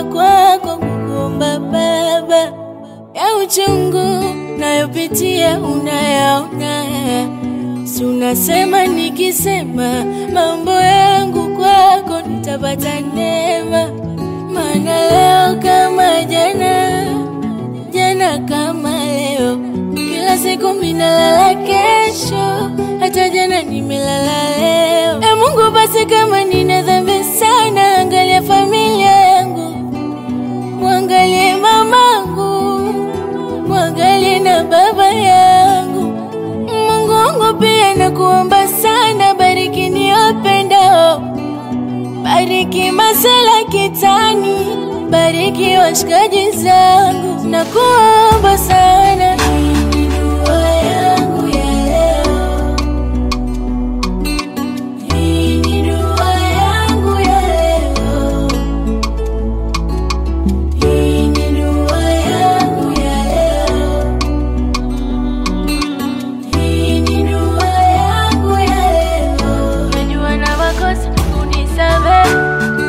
nimekuja kwako kukuomba Baba, ya uchungu nayopitia unayaona, si unasema nikisema mambo yangu kwako nitapata neema, maana leo kama jana, jana kama leo, kila siku minalala kesho, hata jana nimelala leo. E Mungu, basi kama nina dhambi sana, angalia familia yangu, mwangalie mamangu, mwangalie na baba yangu. Mungu wangu pia nakuomba sana, bariki niwapendao, bariki masela kitani, bariki washikaji zangu, nakuomba sana. Hii ni dua yangu ya leo. Hii ni dua yangu ya leo. Hii ni dua yangu ya leo. Hii ni dua yangu ya leo. Najua na makosa, unisamehe.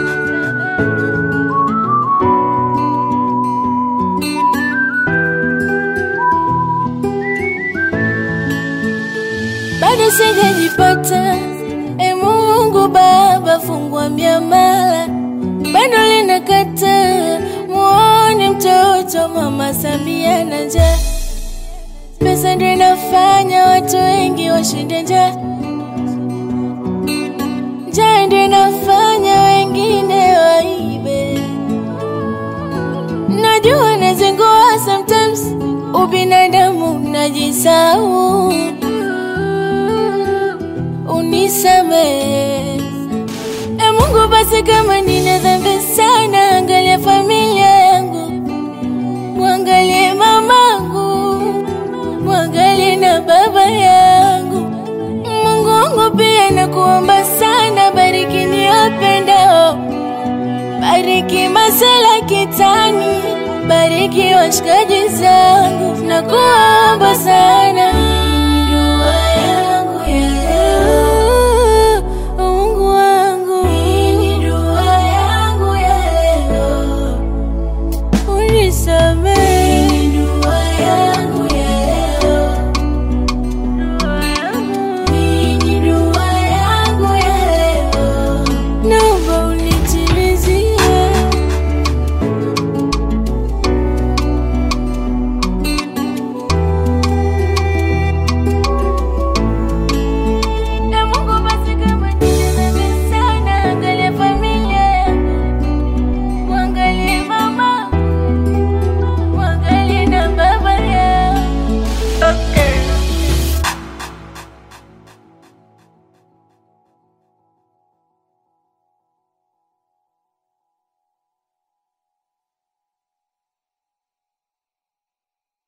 bado sijajipata. E Mungu Baba, fungua miamala, bado linakata. Muone mtoto Mama Samia na njaa, pesa ndio inafanya watu wengi washinde njaa, njaa ndio inafanya wengine waibe. Najua nazingua sometimes, ubinadamu najisahau unisamehe. E Mungu, basi kama nina dhambi sana, angalia familia yangu, mwangalie mamangu, mwangalie na baba yangu. Mungu wangu pia nakuomba sana, bariki niwapendao, bariki masela kitani, bariki washikaji zangu, nakuomba sana.